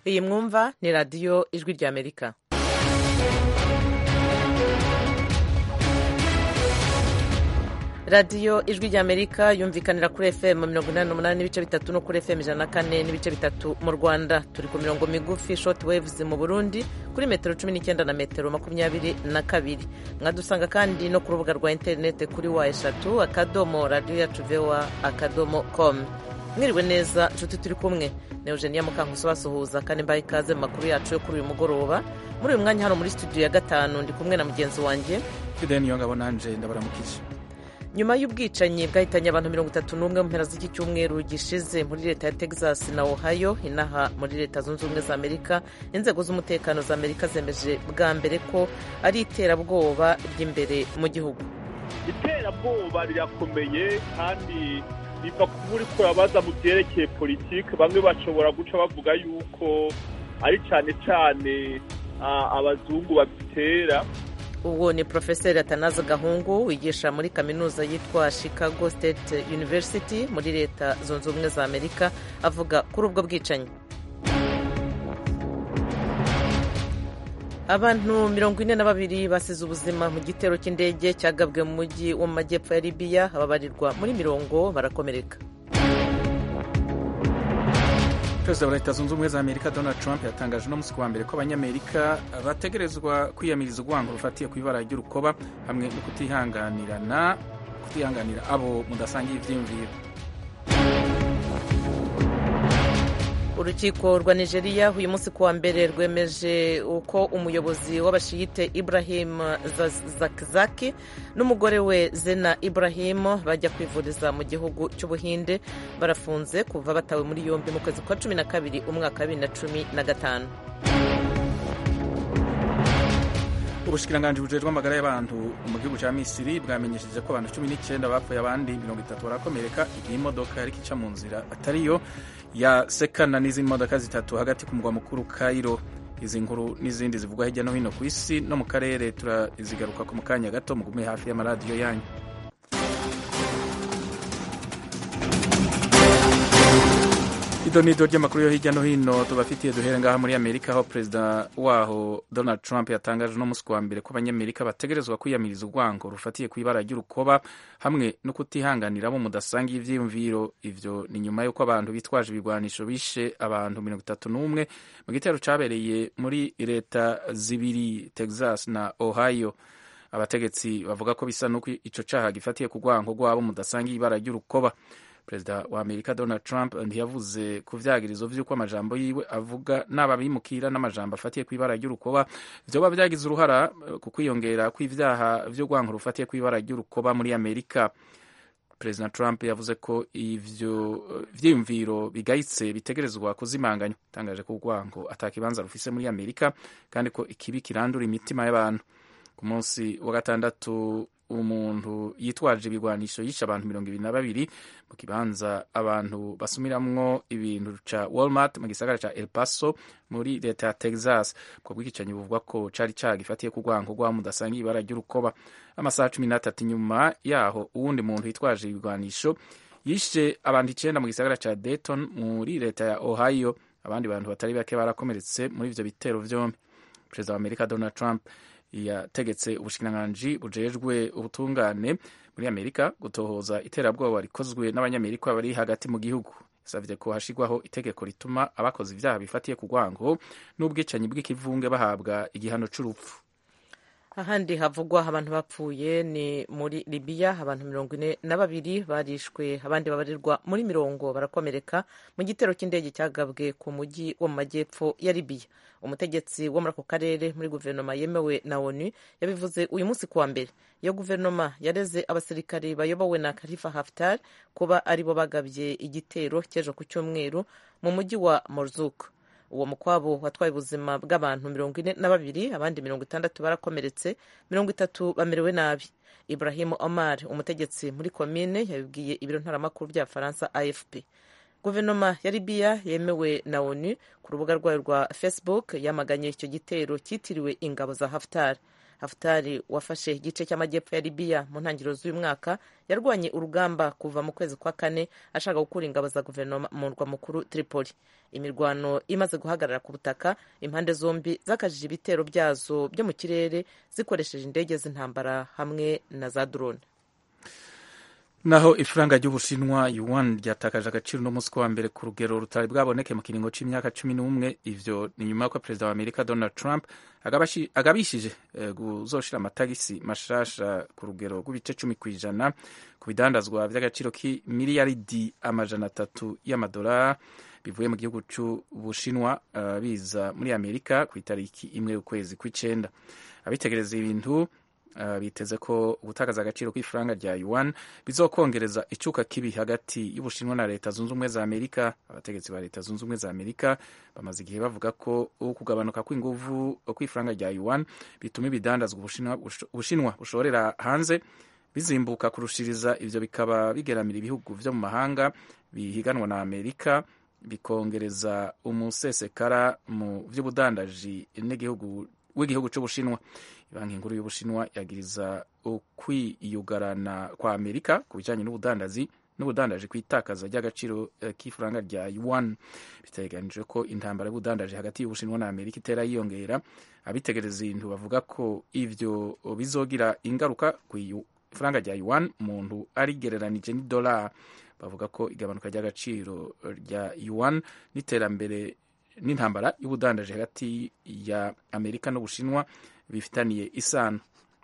iyi mwumva ni radiyo ijwi ry'amerika radiyo ijwi ry'amerika yumvikanira kuri fm mirongo inani n'umunani n'ibice bitatu no kuri fm ijana na kane n'ibice bitatu mu rwanda turi ku mirongo migufi short waves mu burundi kuri metero cumi n'icyenda na metero makumyabiri na kabiri mwadusanga kandi no ku rubuga rwa interinete kuri wa eshatu akadomo radiyo yacu vewa akadomo com mwiriwe neza nshuti turi kumwe ni eugenia mukankusi basuhuza kandi mbaye ikaze mu makuru yacu yo kuri uyu mugoroba muri uyu mwanya hano muri studio ya gatanu ndi kumwe na mugenzi wanjye fideni niyo ngabo nanje ndabaramukije nyuma y'ubwicanyi bwahitanye abantu mirongo itatu n'umwe mu mpera z'iki cyumweru gishize muri leta ya texas na ohio inaha muri leta zunze ubumwe za amerika inzego z'umutekano za amerika zemeje bwa mbere ko ari iterabwoba ry'imbere mu gihugu iterabwoba rirakomeye kandi riva kuba uri kurabaza mu byerekeye politiki bamwe bashobora guca bavuga yuko ari cyane cyane abazungu babitera uwo ni porofeseri atanaza gahungu wigisha muri kaminuza yitwa chicago state university muri leta zunze ubumwe za amerika avuga kuri ubwo bwicanyi abantu mirongo ine na babiri basize ubuzima mu gitero cy'indege cyagabwe mu mujyi wo mu majyepfo ya libiya ababarirwa muri mirongo barakomereka perezida wa leta zunze ubumwe za amerika donald trump yatangaje uno munsi kuwa mbere ko abanyamerika bategerezwa kwiyamiriza urwango rufatiye ku ibara ry'urukoba hamwe no kutihanganirana kutihanganira abo mudasangiye ibyiyumviro urukiko rwa nigeria uyu munsi kuwa mbere rwemeje uko umuyobozi w'abashiyite ibrahim zakizaki n'umugore we zena ibrahim bajya kwivuriza mu gihugu cy'ubuhinde barafunze kuva batawe muri yombi mu kwezi kwa cumi na kabiri umwaka wa bibiri na cumi na gatanu ubushikiranganji bujejwe amagara y'abantu mu gihugu cya misiri bwamenyesheje ko abantu cumi n'icyenda bapfuye abandi mirongo itatu barakomereka igihe imodoka yari ica mu nzira atariyo yasekana n'izindi modoka zitatu hagati ku mugwa mukuru Cairo izi nkuru n'izindi zivugwa hirya no hino ku isi no mu karere turazigaruka ku mu kanya gato mugume hafi y'amaradiyo yanyu ido ni ido ry'amakuru yo hirya no hino tubafitiye duhere ngaha muri amerika aho perezida waho donald trump yatangaje uno munsi wa mbere ko abanyamerika bategerezwa kwiyamiriza urwango rufatiye ku ibara ry'urukoba hamwe no kutihanganira abo mudasangiye ivyiyumviro ivyo ni nyuma y'uko abantu bitwaje ibigwanisho bishe abantu mirongo itatu n'umwe mu gitero cabereye muri leta zibiri texas na ohio abategetsi bavuga ko bisa n'uko ico caha gifatiye ku rwango rw'abo mudasangiye ibara ry'urukoba perezida wa amerika donald trump ntiyavuze ku vyagirizo vy'uko amajambo yiwe avuga n'aba bimukira n'amajambo afatiye ku ibara ry'urukoba vyoba vyagize uruhara ku kwiyongera kw'ivyaha vy'urwanko rufatiye ku ibara ry'urukoba muri amerika perezida trump yavuze ko ivyo vyiyumviro bigayitse bitegerezwa kuzimanganywa atangaje ko urwanko ata kibanza rufise muri amerika kandi ko ikibi kirandura imitima y'abantu ku munsi wa gatandatu umuntu yitwaje ibigwanisho yishe abantu mirongo ibiri na babiri mu kibanza abantu basumiramwo ibintu ca Walmart mu gisagara ca El Paso muri leta ya Texas ubwo bwicanyi buvugwa ko cari cagifatiye ku rwango rwa mudasangiye ibara ry'urukoba amasaha cumi n'atatu inyuma yaho uwundi muntu yitwaje ibigwanisho yishe abantu icenda mu gisagara ca Dayton muri leta ya Ohio abandi bantu batari bake barakomeretse muri ivyo bitero vyombi perezida wa Amerika Donald Trump yategetse ubushikiranganji bujejwe ubutungane muri amerika gutohoza iterabwoba rikozwe n'abanyamerika bari hagati mu gihugu yasavye ko hashigwaho itegeko rituma abakoze ivyaha bifatiye ku rwango n'ubwicanyi bw'ikivunge bahabwa igihano c'urupfu ahandi havugwa abantu bapfuye ni muri libiya abantu mirongo ine na babiri barishwe abandi babarirwa muri mirongo barakomereka mu gitero cy'indege cyagabwe ku mujyi wo mu majyepfo ya libiya umutegetsi wo muri ako karere muri guverinoma yemewe na onu yabivuze uyu munsi kuwa mbere iyo guverinoma yareze abasirikari bayobowe na khalifa haftar kuba aribo bagabye igitero cy'ejo ku cyumweru mu mujyi wa morzuk uwo mukwabo watwaye ubuzima bw'abantu mirongo ine na babiri abandi mirongo itandatu barakomeretse mirongo itatu bamerewe nabi ibrahim omar umutegetsi muri komine yabibwiye ibiro ntaramakuru bya faransa afp guverinoma ya libiya yemewe na onu ku rubuga rwayo rwa facebook yamaganye icyo gitero cyitiriwe ingabo za haftar hafutari wafashe igice cy'amajyepfo ya libiya mu ntangiriro z'uyu mwaka yarwanye urugamba kuva mu kwezi kwa kane ashaka gukura ingabo za guverinoma mu murwa mukuru tripoli imirwano imaze guhagarara ku butaka impande zombi zakajije ibitero byazo byo mu kirere zikoresheje indege z'intambara hamwe na za drone naho ifaranga ry'ubushinwa yuan ryatakaje agaciro no munsi wa mbere ku rugero rutari bwaboneke mu kiringo c'imyaka cumi n'umwe ivyo ni nyuma y'uko perezida wa amerika donald trump agabishije kuzoshira amatagisi mashasha ku rugero rw'ibice cumi ku ijana ku bidandazwa vy'agaciro k'imiliyaridi amajana atatu y'amadolari bivuye mu gihugu c'ubushinwa uh, biza muri amerika ku itariki imwe y'ukwezi kw'icenda abitegereza ibintu Uh, biteze ko gutakaza agaciro k'ifaranga rya yuan bizokongereza icuka kibi hagati y'ubushinwa na leta zunze ubumwe za amerika abategetsi ba leta zunze ubumwe za amerika bamaze igihe bavuga ko kugabanuka kw'inguvu kw'ifaranga rya yuan bituma ibidandazwa ubushinwa bushorera hanze bizimbuka kurushiriza ivyo bikaba bigeramira ibihugu vyo mu mahanga bihiganwa na amerika bikongereza umusesekara mu vy'ubudandaji w'igihugu c'ubushinwa banki nkuru y'ubushinwa yagiriza ukwiyugarana kwa amerika ku bijanye n'ubudandazi n'ubudandaji kw'itakaza ry'agaciro k'ifaranga rya yuan biteganijwe ko intambara y'ubudandaji hagati y'ubushinwa na amerika itera yiyongera abitegereza ibintu bavuga ko ivyo bizogira ingaruka kw'ifaranga rya yuan umuntu arigereranije n'idolari bavuga ko igabanuka ry'agaciro rya yuan n'iterambere n'intambara y'ubudandaji hagati ya amerika n'ubushinwa bifitaniye isano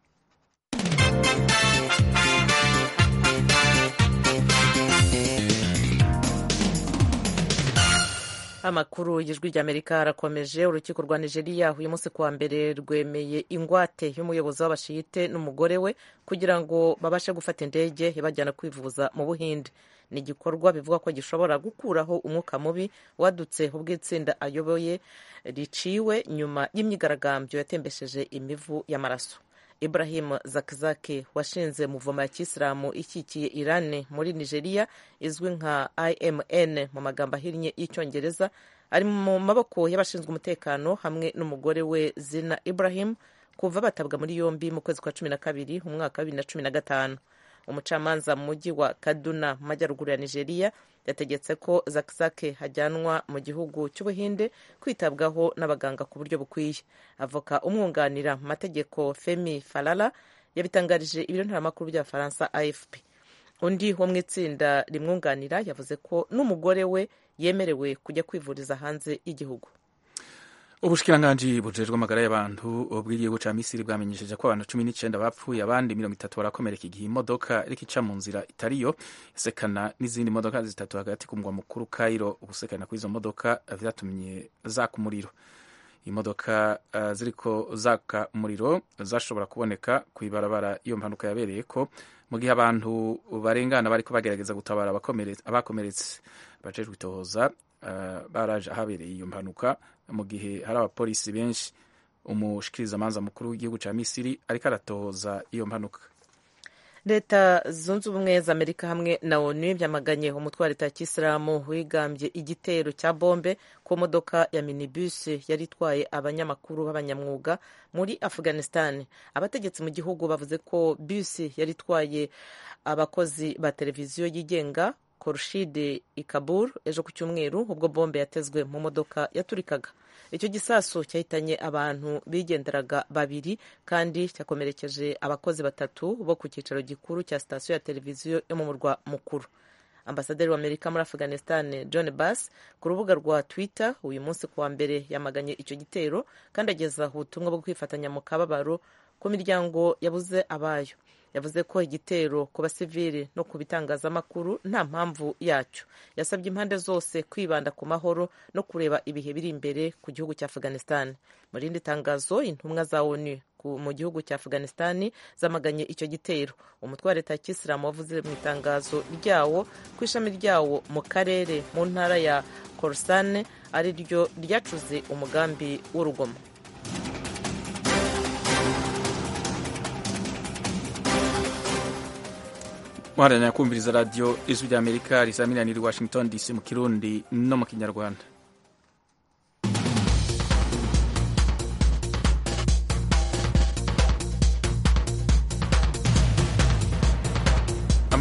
amakuru y'ijwi ry'amerika arakomeje urukiko rwa nigeria uyu munsi kuwa mbere rwemeye ingwate y'umuyobozi w'abashiyite n'umugore we kugira ngo babashe gufata indege ibajyana kwivuza mu buhinde ni igikorwa bivuga ko gishobora gukuraho umwuka mubi wadutse ubwo itsinda ayoboye riciwe nyuma y'imyigaragambyo yatembesheje imivu y'amaraso ibrahim zakizaki washinze muvoma ya kisilamu ikikiye irani muri nigeria izwi nka imn mu magambo ahinnye y'icyongereza ari mu maboko y'abashinzwe umutekano hamwe n'umugore we zina ibrahim kuva batabwa muri yombi mu kwezi kwa cumi na kabiri mu mwaka wa bibiri na cumi na gatanu umucamanza mu mujyi wa kaduna mu majyaruguru ya nigeria yategetse ko zakizake hajyanwa mu gihugu cy'ubuhinde kwitabwaho n'abaganga ku buryo bukwiye avoka umwunganira mu mategeko femi falala yabitangarije ibiro ntaramakuru by'abafaransa afp undi wo mu itsinda rimwunganira yavuze ko n'umugore we yemerewe kujya kwivuriza hanze y'igihugu ubushikiranganji bujejwe amagara y'abantu bw'igihugu ca misiri bwamenyesheje ko abantu cumi n'icenda bapfuye abandi mirongo itatu barakomereka igihe imodoka iriko ica mu nzira itariyo isekana n'izindi modoka zitatu hagati ku mugwa mukuru kairo ugusekana kw'izo modoka vyatumye zaka umuriro imodoka uh, ziriko zaka umuriro zashobora kuboneka kw'ibarabara iyo mpanuka yabereyeko mu gihe abantu barengana bariko bagerageza gutabara abakomeretse abajejwe itohoza uh, baraje ahabereye iyo mpanuka mu gihe hari abapolisi benshi umushikirizamanza mukuru w'igihugu ca misiri ariko aratohoza iyo mpanuka leta zunze ubumwe za amerika hamwe na onu byamaganye umutwe wa leta ya kisilamu wigambye igitero cya bombe ku modoka ya minibus yari itwaye abanyamakuru b'abanyamwuga muri afghanistan abategetsi mu gihugu bavuze ko bus yari itwaye abakozi ba televiziyo yigenga Khurshid Ikabur ejo ku cyumweru ubwo bombe yatezwe mu modoka yaturikaga icyo gisasu cyahitanye abantu bigenderaga babiri kandi cyakomerekeje abakozi batatu bo ku cyicaro gikuru cya sitasiyo ya televiziyo yo mu murwa mukuru ambasaderi wa amerika muri afghanistan john bass ku rubuga rwa twitter uyu munsi kuwa mbere yamaganye icyo gitero kandi ageza ubutumwa bwo kwifatanya mu kababaro ku miryango yabuze abayo yavuze ko igitero ku basivili no ku bitangazamakuru nta mpamvu yacyo yasabye impande zose kwibanda ku mahoro no kureba ibihe biri imbere ku gihugu cya afghanistan mu rindi tangazo intumwa za onu mu gihugu cya afghanistan zamaganye icyo gitero umutwe wa leta ya kisilamu wavuze mu itangazo ryawo ku ishami ryawo mu karere mu ntara ya khorasan ari ryo ryacuze umugambi w'urugomo muharanira kumviriza radiyo ijwi rya amerika risaminanira i washington dc mu kirundi no mu kinyarwanda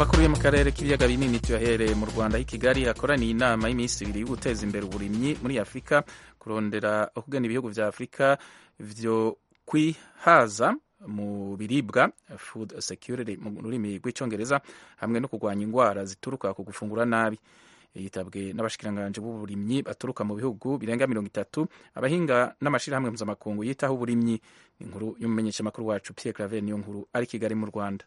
amakuru yo mu karere k'ibiyaga binini tuyahereye mu rwanda i kigali hakoraniye inama y'iminsi ibiri yo guteza imbere uburimyi muri afurika kurondera kugana ibihugu vya afurika vyo kwihaza mu biribwa food security mu rurimi rw'icyongereza hamwe no kurwanya indwara zituruka ku gufungura nabi yitabwe n'abashikiranganji b'uburimyi baturuka mu bihugu birenga mirongo itatu abahinga n'amashirahamwe mpuzamakungu yitaho uburimyi inkuru y'umumenyeshamakuru wacu Pierre Claver niyo nkuru ari Kigali mu Rwanda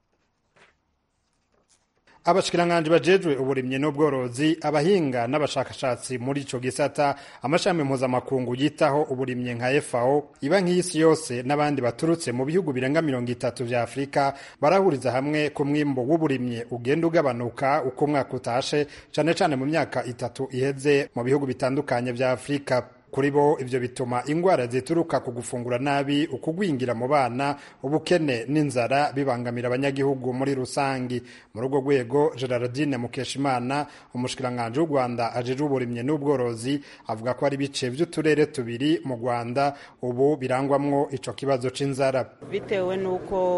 abashikiranganji bajejwe uburimyi n'ubworozi abahinga n'abashakashatsi muri ico gisata amashami mpuzamakungu yitaho uburimyi nka FAO iba nk'isi yose n'abandi baturutse mu bihugu birenga mirongo itatu vya Afurika barahuriza hamwe ku mwimbo w'uburimyi ugenda ugabanuka uko umwaka utashe cane cane mu myaka itatu iheze mu bihugu bitandukanye vya Afurika kuri bo ivyo bituma ingwara zituruka ku gufungura nabi ukugwingira mu bana ubukene n'inzara bibangamira abanyagihugu muri rusangi muri urwo rwego gerardine mukeshimana umushikiranganji w'u rwanda ajejwe uburimyi n'ubworozi avuga ko ari ibice vy'uturere tubiri mu rwanda ubu birangwamwo ico kibazo c'inzara bitewe n'uko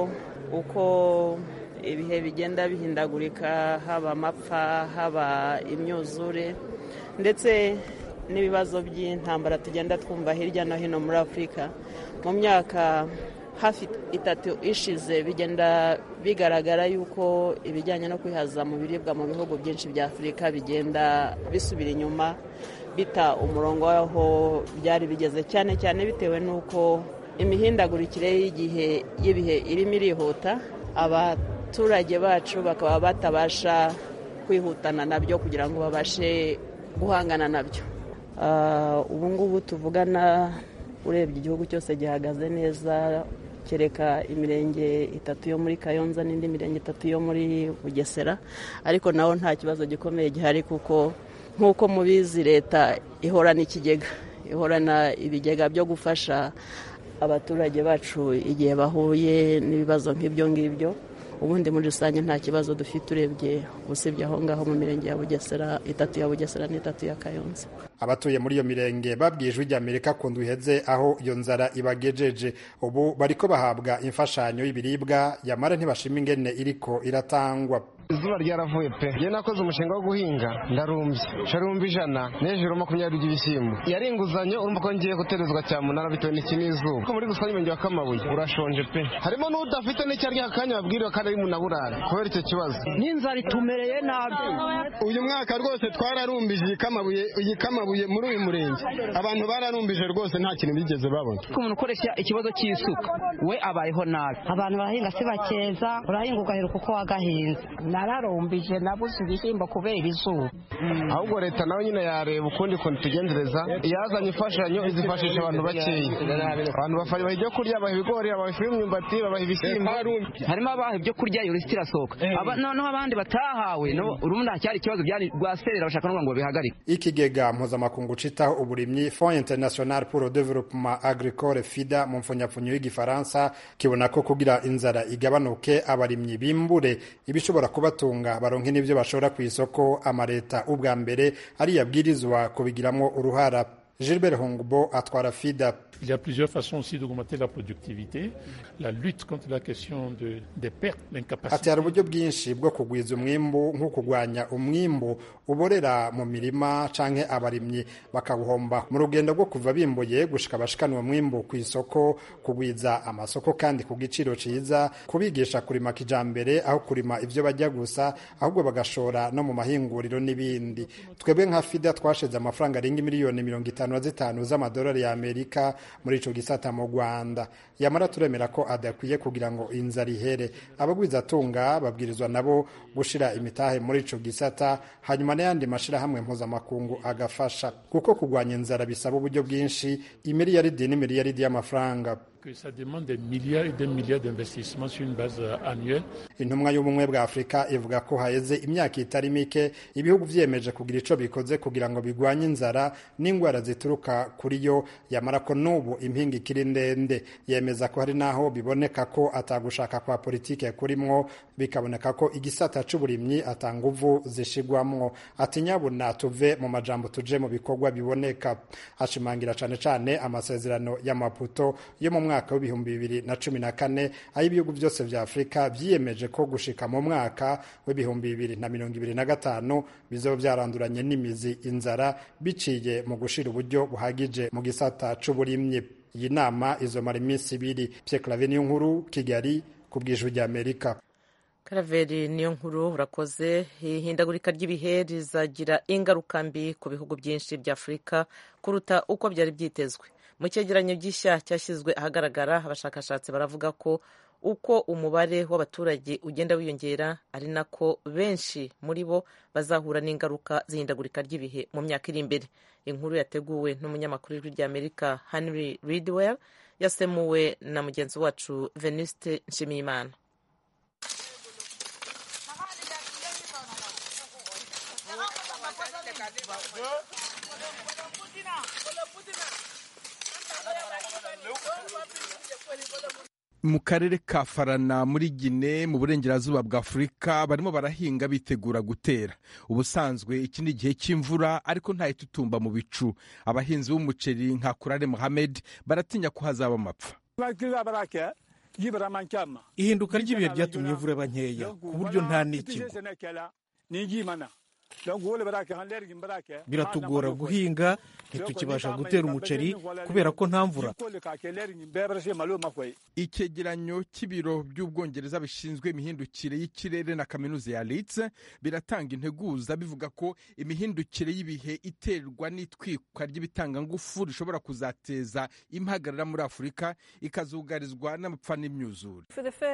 uko ibihe bigenda bihindagurika haba amapfa haba imyuzure ndetse n'ibibazo by'intambara tugenda twumva hirya no hino muri afurika mu myaka hafi itatu ishize bigenda bigaragara yuko ibijyanye no kwihaza mu biribwa mu bihugu byinshi bya afurika bigenda bisubira inyuma bita umurongo w'aho byari bigeze cyane cyane bitewe n'uko imihindagurikire y'igihe y'ibihe irimo irihuta abaturage bacu bakaba batabasha kwihutana nabyo kugira ngo babashe guhangana nabyo ubu ngubu tuvugana urebye igihugu cyose gihagaze neza kereka imirenge itatu yo muri kayonza n'indi mirenge itatu yo muri bugesera ariko naho nta kibazo gikomeye gihari kuko nk'uko mubizi leta ihorana ikigega ihorana ibigega byo gufasha abaturage bacu igihe bahuye n'ibibazo nk'ibyo ngibyo ubundi muri rusange nta kibazo dufite urebye usibye aho ngaho mu mirenge ya bugesera itatu ya bugesera n'itatu ya kayonza abatuye muri iyo mirenge babwiye ijwi ry'amerika ku iheze aho iyo nzara ibagejeje ubu bariko bahabwa imfashanyo y'ibiribwa yamara ntibashima ingene iriko iratangwa izuba ryaravuye pe njye nakoze umushinga wo guhinga ndarumbye sharumba ijana n'ejuru makumyabiri by'ibishyimbo yari inguzanyo urumva ko ngiye guterezwa cyamunara bitewe n'iki n'izuba ko muri rusange umurenge wa kamabuye urashonje pe harimo n'udafite n'icyo arya akanya babwiriwe kandi ari munaburara kubera icyo kibazo n'inzara itumereye nabi uyu mwaka rwose twararumbije iyi kamabuye iyi kamabuye muri uyu murenge abantu bararumbije rwose nta kintu bigeze babona ko umuntu ukoresha ikibazo cy'isuka we abayeho nabi abantu barahinga si bakeza urahinga ugaheruka uko wagahinze nararumbije nabuze ibishyimbo kubera izuba ahubwo leta nawe nyine yareba ukundi kuntu tugenzereza yazanye imfashanyo izifashisha abantu bakeya abantu babaha ibyo kurya babaha ibigori babaha ifu y'imyumbati babaha ibishyimbo harimo abaha ibyo kurya iyo lisiti irasohoka noneho abandi batahawe urumva cyari ikibazo byari rwaserera bashaka no ngo bihagarike ikigega mpuzamakungu citaho uburimyi fond international pour le développement agricole fida mu mfunyapfunyo y'igifaransa kibona ko kugira inzara igabanuke abarimyi bimbure ibishobora kubatunga baronke n'ibyo bashora ku isoko amaleta ubwa mbere ariyo abwirizwa kubigiramwo uruhara Gilbert Hongbo atwara FIDA. Il y a plusieurs façons aussi d'augmenter la productivité, la lutte contre la question de, des pertes, l'incapacité. Ati hari uburyo bwinshi bwo kugwiza umwimbu nko kugwanya umwimbu uborera mu mirima canke abarimyi bakawuhomba mu rugendo rwo kuva bimbuye gushika bashikanwa umwimbu ku isoko kugwiza amasoko kandi ku giciro ciza kubigisha kurima kijambere aho kurima ivyo bajya gusa ahubwo bagashora no mu mahinguriro n'ibindi twebwe nka FIDA twashize amafaranga arenga miliyoni mirongo itanu na zitanu z'amadolari ya Amerika muri ico gisata mu Rwanda yamara turemera ko adakwiye kugira ngo inzara ihere abagwiza atunga babwirizwa nabo gushira imitahe muri ico gisata hanyuma n'ayandi mashirahamwe mpuzamakungu agafasha kuko kurwanya inzara bisaba uburyo bwinshi imiliyaridi n'imiliyaridi y'amafaranga que ça demande des milliards et des milliards d'investissements sur une base annuelle. intumwa y'ubumwe bwa afurika ivuga ko haheze imyaka itari mike ibihugu vyiyemeje kugira ico bikoze kugira ngo bigwanye inzara n'ingwara zituruka kuri yo yamara ko n'ubu impinga ikiri ndende yemeza ko hari n'aho biboneka ko atagushaka kwa politike kurimwo bikaboneka ko igisata c'uburimyi atanguvu zishigwamwo ati nyabuna tuve mu majambo tuje mu bikorwa biboneka ashimangira cane cane amasezerano y'amaputo yo mu mwaka w'ibihumbi bibiri na cumi na kane aho ibihugu byose vya afurika vyiyemeje ko gushika mu mwaka w'ibihumbi bibiri na mirongo ibiri na gatanu bizoba vyaranduranye n'imizi inzara biciye mu gushira uburyo buhagije mu gisata c'uburimyi iyi nama izomara iminsi ibiri Pierre Claver niyo nkuru Kigali ku bw'ijwi ry'Amerika karaveri niyo nkuru urakoze ihindagurika ry'ibihe rizagira ingaruka mbi ku bihugu byinshi bya afurika kuruta uko byari byitezwe mu cyegeranyo gishya cyashyizwe ahagaragara abashakashatsi baravuga ko uko umubare w'abaturage ugenda wiyongera ari nako benshi muri bo bazahura n'ingaruka z'ihindagurika ry'ibihe mu myaka iri imbere inkuru yateguwe n'umunyamakuru w'ijwi ry'amerika henry ridwell yasemuwe na mugenzi wacu venuste nshimiyimana mu karere ka farana muri gine mu burengerazuba bwa afurika barimo barahinga bitegura gutera ubusanzwe iki ni igihe cy'imvura ariko ntayitutumba mu bicu abahinzi b'umuceri nka kurare muhamed baratinya ko hazaba amapfa ihinduka ry'ibihe ryatumye imvura iba nkeya ku buryo nta n'ikigo biratugora guhinga ntitukibasha gutera umuceri kubera ko nta mvura icyegeranyo cy'ibiro by'ubwongereza bishinzwe imihindukire y'ikirere na kaminuza ya Leeds biratanga integuza bivuga ko imihindukire y'ibihe iterwa n'itwikwa ry'ibitangangufu rishobora kuzateza impagarara muri afurika ikazugarizwa n'amapfa n'imyuzure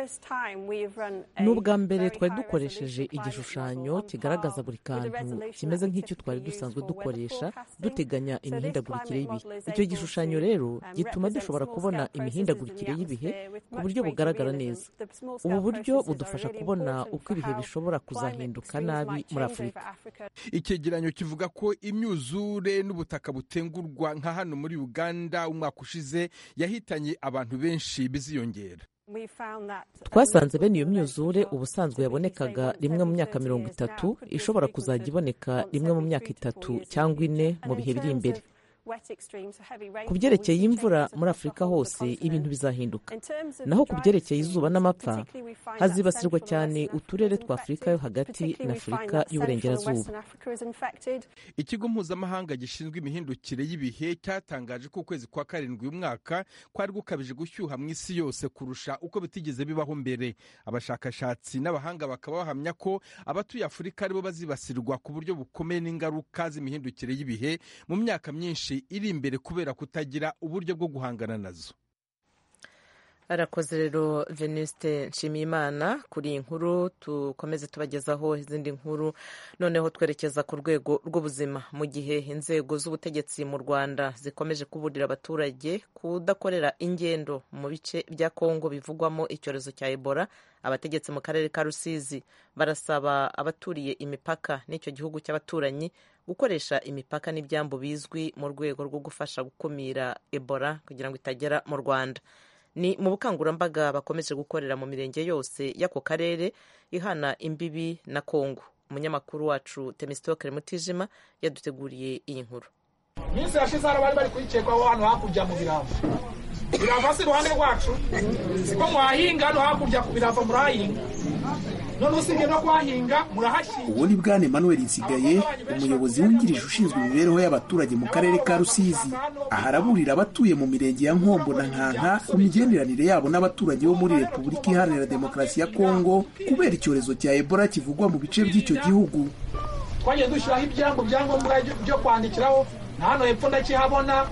ni ubwa mbere twari dukoresheje igishushanyo kigaragaza buri kantu kimeze nk'icyo twari dusanzwe dukoresha duteganya imihindagurikire y'ibihe icyo gishushanyo rero gituma dushobora kubona imihindagurikire y'ibihe ku buryo bugaragara neza ubu buryo budufasha kubona uko ibihe bishobora kuzahinduka nabi muri afurika icyegeranyo kivuga ko imyuzure n'ubutaka butengurwa nka hano muri uganda umwaka ushize yahitanye abantu benshi biziyongera twasanze bene iyo myuzure ubusanzwe yabonekaga rimwe mu myaka mirongo itatu ishobora kuzajya iboneka rimwe mu myaka itatu cyangwa ine mu bihe biri imbere ku byerekeye imvura muri afurika hose ibintu bizahinduka naho ku byerekeye izuba n'amapfa hazibasirwa cyane uturere twa afurika yo hagati na afurika y'uburengerazuba ikigo mpuzamahanga gishinzwe imihindukire y'ibihe cyatangaje ko ukwezi kwa karindwi uyu mwaka kwari gukabije gushyuha mu isi yose kurusha uko bitigeze bibaho mbere abashakashatsi n'abahanga bakaba bahamya ko abatuye afurika aribo bazibasirwa ku buryo bukomeye n'ingaruka z'imihindukire y'ibihe mu myaka myinshi iri imbere kubera kutagira uburyo bwo guhangana nazo arakoze rero venuste nshimiyimana kuri iyi nkuru dukomeze tubagezaho izindi nkuru noneho twerekeza ku rwego rw'ubuzima mu gihe inzego z'ubutegetsi mu rwanda zikomeje kuburira abaturage kudakorera ingendo mu bice bya kongo bivugwamo icyorezo cya ebola abategetsi mu karere ka rusizi barasaba abaturiye imipaka n'icyo gihugu cy'abaturanyi gukoresha imipaka n'ibyambu bizwi mu rwego rwo gufasha gukumira ebola kugira ngo itagera mu rwanda ni mu bukangurambaga bakomeje gukorera mu mirenge yose y'ako karere ihana imbibi na kongo umunyamakuru wacu temisitokere mutijima yaduteguriye iyi nkuru minsi yashize hano bari bari kuyikekwaho hano hakurya mu birava birava si iruhande rwacu siko mwahinga hano hakurya ku birava murahahinga none usibye no kuhahinga murahashyira uwo ni bwana emmanuel nsigaye umuyobozi wungirije ushinzwe imibereho y'abaturage mu karere ka rusizi aha araburira abatuye mu mirenge ya nkombo na nkanka ku migenderanire yabo n'abaturage bo muri repubulika iharanira demokarasi ya kongo kubera icyorezo cya ebola kivugwa mu bice by'icyo gihugu twagiye dushyiraho ibyambo byangombwa byo kwandikiraho na hano hepfo ndakihabona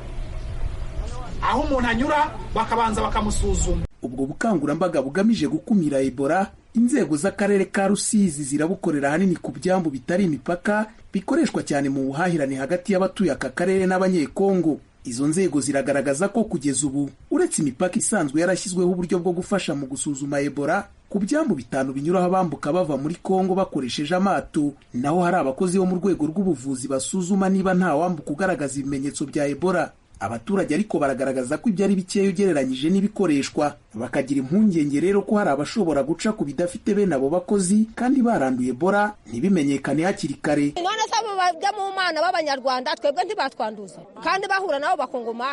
aho umuntu anyura bakabanza bakamusuzuma ubwo bukangurambaga bugamije gukumira ebola inzego z'akarere ka rusizi zirabukorera ahanini ku byambu bitari imipaka bikoreshwa cyane mu buhahirane hagati y'abatuye aka karere n'abanyekongo izo nzego ziragaragaza ko kugeza ubu uretse imipaka isanzwe yarashyizweho uburyo bwo gufasha mu gusuzuma ebola ku byambu bitanu binyuraho abambuka bava muri kongo bakoresheje amato naho hari abakozi bo mu rwego rw'ubuvuzi basuzuma niba nta wambuka ugaragaza ibimenyetso bya ebola abaturage ariko baragaragaza ko ibyo ari bikeya ugereranyije n'ibikoreshwa bakagira impungenge rero ko hari abashobora guca ku bidafite bene abo bakozi kandi baranduye ebola ntibimenyekane hakiri kare none se abo bajya mu mana b'abanyarwanda twebwe ntibatwanduza kandi bahura nabo bakongomani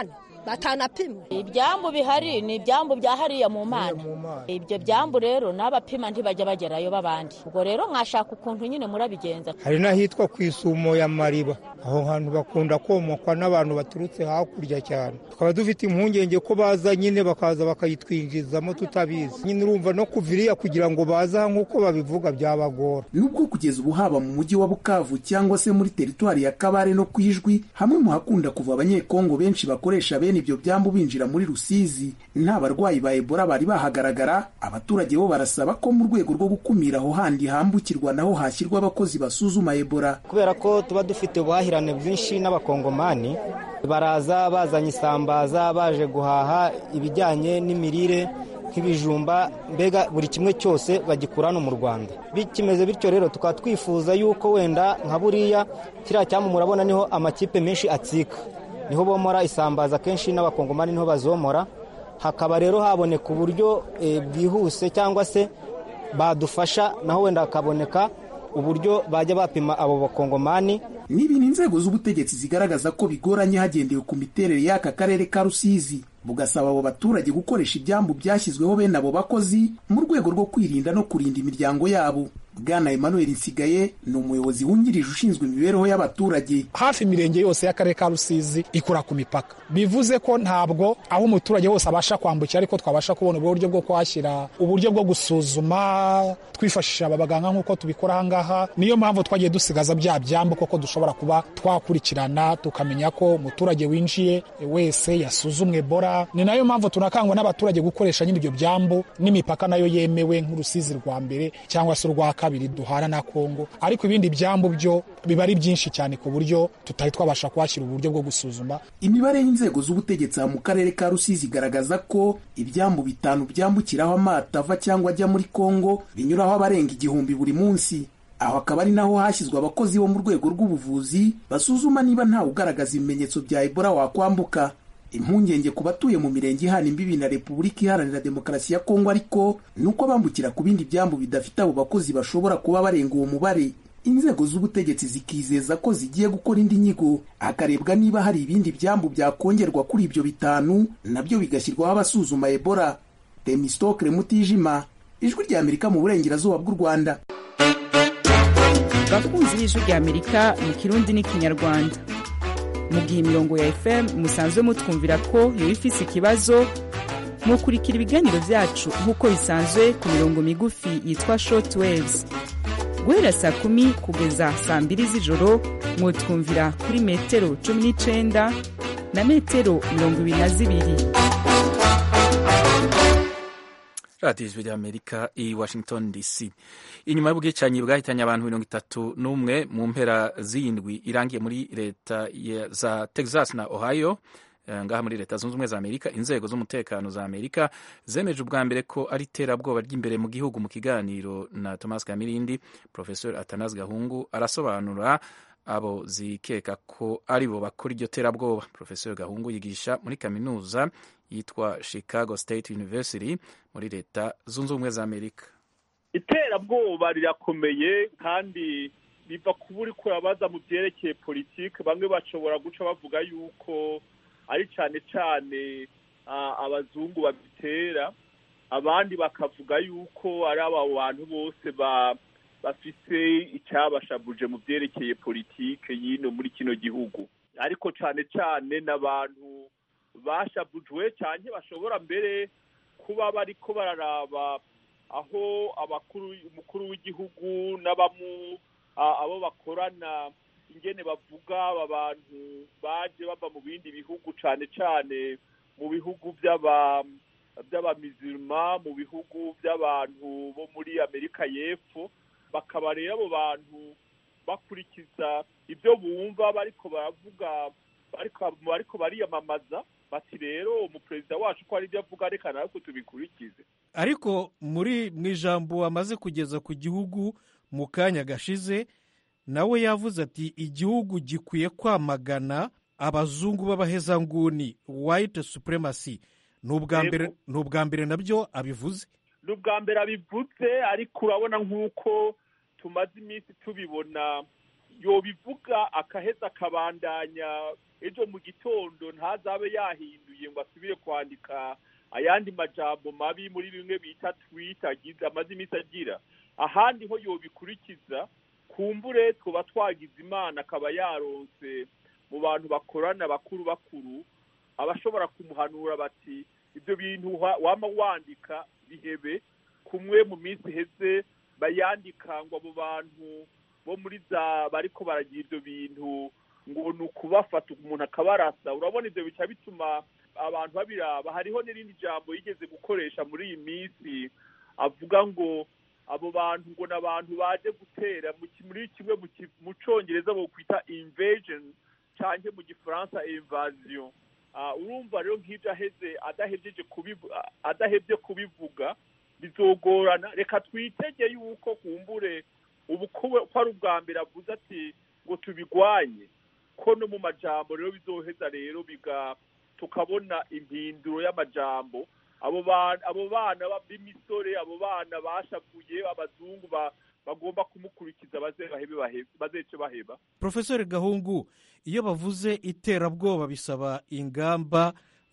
batanapimwe ibyambu bihari ni ibyambu bya hariya mu mana ibyo byambu rero n'abapima ntibajya bagerayo b'abandi ubwo rero mwashaka ukuntu nyine murabigenza hari n'ahitwa ku isumo ya mariba aho hantu bakunda komokwa n'abantu baturutse hakurya cyane tukaba dufite impungenge ko baza nyine bakaza bakayitwinjizamo tutabizi nyine urumva no kuva iriya kugira ngo baze aha nk'uko babivuga byabagora nubwo kugeza ubu haba mu mujyi wa bukavu cyangwa se muri teritwari ya kabare no ku ijwi hamwe mu hakunda kuva abanyekongo benshi bakoresha bene ibyo byambu binjira muri rusizi nta barwayi ba ebola bari bahagaragara abaturage bo barasaba ko mu rwego rwo gukumira aho handi hambukirwa naho hashyirwa abakozi basuzuma ebola kubera ko tuba dufite ubuhahirane bwinshi n'abakongomani baraza bazanye isambaza baje guhaha ibijyanye n'imirire nk'ibijumba mbega buri kimwe cyose bagikura hano mu rwanda bikimeze bityo rero tukaba twifuza yuko wenda nka buriya kiriya cyambu murabona niho amakipe menshi atsika niho bomora isambaza kenshi n'abakongomani niho bazomora hakaba rero haboneka uburyo bwihuse cyangwa se badufasha naho wenda hakaboneka uburyo bajya bapima abo bakongomani ni ibintu inzego z'ubutegetsi zigaragaza ko bigoranye hagendewe ku miterere y'aka karere ka rusizi bugasaba abo baturage gukoresha ibyambu byashyizweho bene abo bakozi mu rwego rwo kwirinda no kurinda imiryango yabo bwana emmanuel nsigaye ni umuyobozi wungirije ushinzwe imibereho y'abaturage hafi imirenge yose y'akarere ka rusizi ikora ku mipaka bivuze ko ntabwo aho umuturage wose abasha kwambukira ariko twabasha kubona uburyo bwo kuhashyira uburyo bwo gusuzuma twifashisha aba baganga nk'uko tubikora ahangaha niyo mpamvu twagiye dusigaza bya byambu koko dushobora kuba twakurikirana tukamenya ko umuturage winjiye wese yasuzumwe bora ni nayo mpamvu tunakangwa n'abaturage gukoresha nyine ibyo byambu n'imipaka nayo yemewe nk'urusizi rwa mbere cyangwa se urwa kabiri duhana na kongo ariko ibindi byambu byo biba ari byinshi cyane ku buryo tutari twabasha kuhashyira uburyo bwo gusuzuma imibare y'inzego z'ubutegetsi mu karere ka rusizi igaragaza ko ibyambu bitanu byambukiraho amato ava cyangwa ajya muri kongo binyuraho abarenga igihumbi buri munsi aho akaba ari naho hashyizwe abakozi bo mu rwego rw'ubuvuzi basuzuma niba ntawe ugaragaza ibimenyetso bya ebola wakwambuka impungenge ku batuye mu mirenge ihana imbibi na repubulika iharanira demokarasi ya kongo ariko ni uko bambukira ku bindi byambu bidafite abo bakozi bashobora kuba barenga uwo mubare inzego z'ubutegetsi zikizeza ko zigiye gukora indi nyigo hakarebwa niba hari ibindi byambu byakongerwa kuri ibyo bitanu nabyo bigashyirwaho abasuzuma ebola temistokre mutijima ijwi rya amerika mu burengerazuba bw'u rwanda bakunzi b'ijwi rya amerika mu kirundi n'ikinyarwanda mu gihe imirongo ya fm musanzwe mutwumvira ko yoba ifise ikibazo mukurikira ibiganiro byacu nk'uko bisanzwe ku mirongo migufi yitwa short waves guhera saa kumi kugeza saa mbiri z'ijoro mwutwumvira kuri metero cumi n'icenda na metero mirongo ibiri na zibiri radiyo ijwi ry'amerika i washington dc inyuma y'ubwicanyi bwahitanye abantu mirongo itatu n'umwe mu mpera z'indwi irangiye muri leta za texas na ohio ngaha muri leta zunze ubumwe za amerika inzego z'umutekano za amerika zemeje ubwa mbere ko ari iterabwoba ry'imbere mu gihugu mu kiganiro na thomas kamirindi professor atanas gahungu arasobanura abo zikeka ko ari bo bakora iryo terabwoba professor gahungu yigisha muri kaminuza yitwa chicago state university muri leta zunze ubumwe za amerika iterabwoba rirakomeye kandi riva kuba uri kurabaza mu byerekeye politiki bamwe bashobora guca bavuga yuko ari cyane cyane abazungu babitera abandi bakavuga yuko ari aba bantu bose bafise icyabashabuje mu byerekeye politiki y'ino muri kino gihugu ariko cyane cyane n'abantu bashabujwe cyane bashobora mbere kuba bariko bararaba aho abakuru umukuru w'igihugu n'abamu abo bakorana ingene bavuga aba bantu baje bava mu bindi bihugu cyane cyane mu bihugu by'aba by'abamizirima mu bihugu by'abantu bo muri amerika y'epfo bakaba rero abo bantu bakurikiza ibyo bumva bariko baravuga bariko bariyamamaza bati rero umuperezida wacu ko ari ibyo avuga reka natwe tubikurikize ariko muri mu ijambo amaze kugeza ku gihugu mu kanya gashize nawe yavuze ati igihugu gikwiye kwamagana abazungu b'abahezanguni white supremacy ni ubwa mbere nabyo abivuze ni ubwa mbere abivuze ariko urabona nk'uko tumaze iminsi tubibona yobivuga akaheza akabandanya ejo mu gitondo ntazabe yahinduye yiyahuye ngo asubire kwandika ayandi majambo mabi muri bimwe bita twit agize amaze iminsi agira ahandi ho yobikurikiza kumbure twaba twagize imana akaba yaronse mu bantu bakorana bakuru bakuru abashobora kumuhanura bati ibyo bintu wama wandika bihebe kumwe mu minsi iheze bayandika ngo abo bantu bo muri za bariko baragira ibyo bintu ngo ni ukubafata umuntu akabarasa urabona ibyo bica bituma abantu babiraba hariho n'irindi jambo yigeze gukoresha muri iyi minsi avuga ngo abo bantu ngo ni abantu baje gutera muri kimwe mu cyongereza bokwita invasion cyangwa mu gifaransa invasion urumva rero nk'ibyo aheze adahejeje adahebye kubivuga bizogorana reka twitege yuko kumbure ubu ko ari ubwa mbere avuze ati ngo tubigwanye ko no mu majambo rero bizoheza rero biga tukabona impinduro y'amajambo abo bana b'imisore abo bana bashavuye abazungu bagomba kumukurikiza bazece baheba profesori gahungu iyo bavuze iterabwoba bisaba ingamba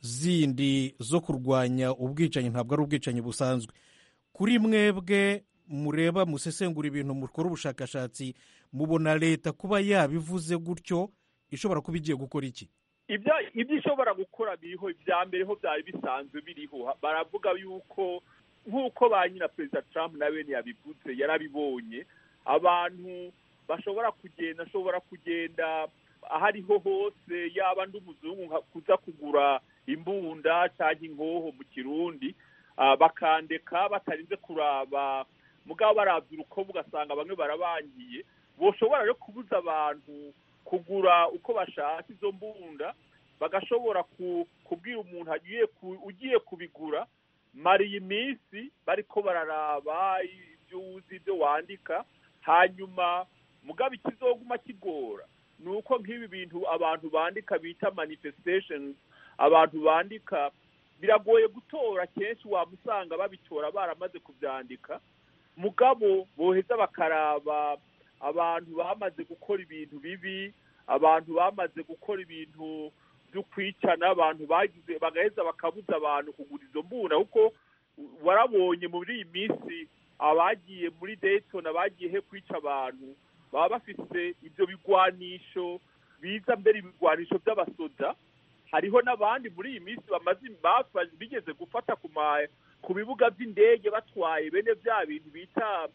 zindi zo kurwanya ubwicanyi ntabwo ari ubwicanyi busanzwe kuri mwebwe mureba musesengura ibintu mukora ubushakashatsi mubona leta kuba yabivuze gutyo ishobora kuba igiye gukora iki ibyo ishobora gukora biriho ibya mbere ho byari bisanzwe biriho baravuga yuko nk'uko ba nyina perezida Trump na bene yabivuze yarabibonye abantu bashobora kugenda ashobora kugenda aho ariho hose yaba ndi umuzungu kuza kugura imbunda cyangwa inkoho mu kirundi bakandeka batarinze kuraba mugabo barabya urukobo ugasanga bamwe barabangiye boshobora rero kubuza abantu kugura uko bashaka izo mbunda bagashobora kubwira umuntu ugiye kubigura mara iyi minsi bariko bararaba ibyo uzi ibyo wandika hanyuma mugabo ikizoguma kigora ni uko nk'ibi bintu abantu bandika bita manifestations abantu bandika biragoye gutora kenshi wamusanga babitora baramaze kubyandika mugabo boheza bakaraba abantu bamaze gukora ibintu bibi abantu bamaze gukora ibintu byo kwicana abantu bagize bagaheza bakabuza abantu kugura izo mbunda kuko warabonye muri iyi minsi abagiye muri Dayton abagiye he kwica abantu baba bafite ibyo bigwanisho biza mbere ibigwanisho by'abasoda hariho n'abandi muri iyi minsi bamaze bigeze gufata ku bibuga by'indege batwaye bene bya bintu bita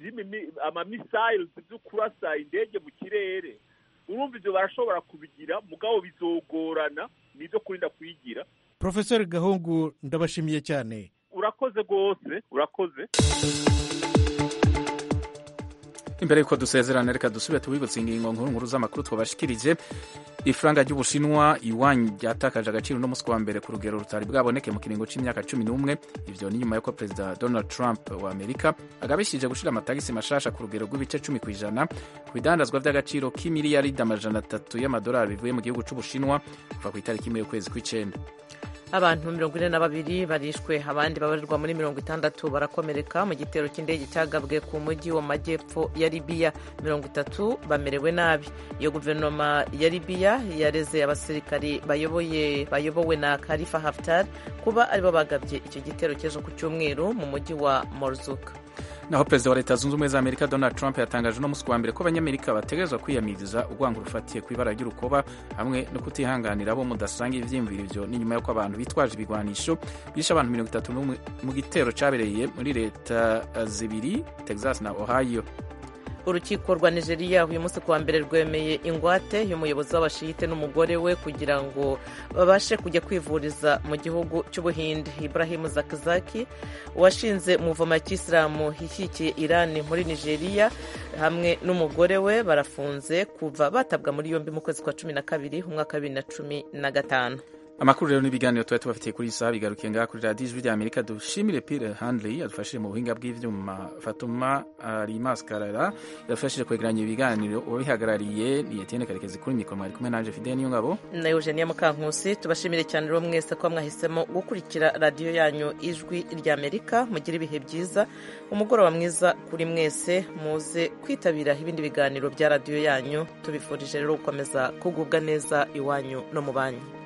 amamisayiro byo kurasa indege mu kirere urumva ibyo barashobora kubigira mugabo bizogorana ni ibyo kurinda kuyigira profesori gahungu ndabashimiye cyane urakoze rwose urakoze imbere y'uko dusezerana reka dusubire tubibutse ingingo nkuru nkuru z'amakuru twabashikirije ifaranga ry'ubushinwa iwanyu ryatakaje agaciro no munsi wa mbere ku rugero rutari bwaboneke mu kiringo cy'imyaka cumi n'umwe ivyo ni nyuma y'uko perezida donald trump wa amerika agabishije gushira amatagisi mashasha ku rugero rw'ibice cumi ku ijana ku bidandazwa vy'agaciro k'imiliyaridi amajana atatu y'amadolari bivuye mu gihugu c'ubushinwa kuva ku itariki imwe y'ukwezi kw'icenda abantu mirongo ine na babiri barishwe abandi babarirwa muri mirongo itandatu barakomereka mu gitero cy'indege cyagabwe ku mujyi wo majyepfo ya libiya mirongo itatu bamerewe nabi iyo guverinoma ya libiya yareze abasirikari bayoboye bayobowe na karifa haftar kuba aribo bagabye icyo gitero cy'ejo ku cyumweru mu mujyi wa morzuka naho perezida wa leta zunze ubumwe za amerika donald trump yatangaje uno munsi wa mbere ko abanyamerika bategerezwa kwiyamiriza urwango rufatiye ku ibara ry'urukoba hamwe no kutihanganira abo mudasanga ivyiyumviro ivyo ni nyuma y'uko abantu bitwaje ibigwanisho bishe abantu mirongo itatu n'umwe mu gitero cabereye muri leta zibiri texas na ohio urukiko rwa nigeria uyu munsi kuwa mbere rwemeye ingwate y'umuyobozi w'abashiyite n'umugore we kugira ngo babashe kujya kwivuriza mu gihugu cy'ubuhinde ibrahim zakizaki washinze umuvoma cy'isilamu ishyigikiye irani muri nigeria hamwe n'umugore we barafunze kuva batabwa muri yombi mu kwezi kwa cumi na kabiri umwaka wa bibiri na cumi na gatanu amakuru rero n'ibiganiro tuba tubafitiye kuri iyi saha bigarukiye ngaha kuri radiyo ijwi rya amerika dushimire pire handley yadufashije mu buhinga bw'ivyuma fatuma rimaskarara yadufashije kwegeranya ibiganiro uwabihagarariye ni etienne karekezi kuri mikoro mwari kumwe nanje fidele niyo ngabo na eugenia mukankusi tubashimire cyane rero mwese ko mwahisemo gukurikira radiyo yanyu ijwi rya amerika mugire ibihe byiza umugoroba mwiza kuri mwese muze kwitabira ibindi biganiro bya radiyo yanyu tubifurije rero gukomeza kugubwa neza iwanyu no mu banyu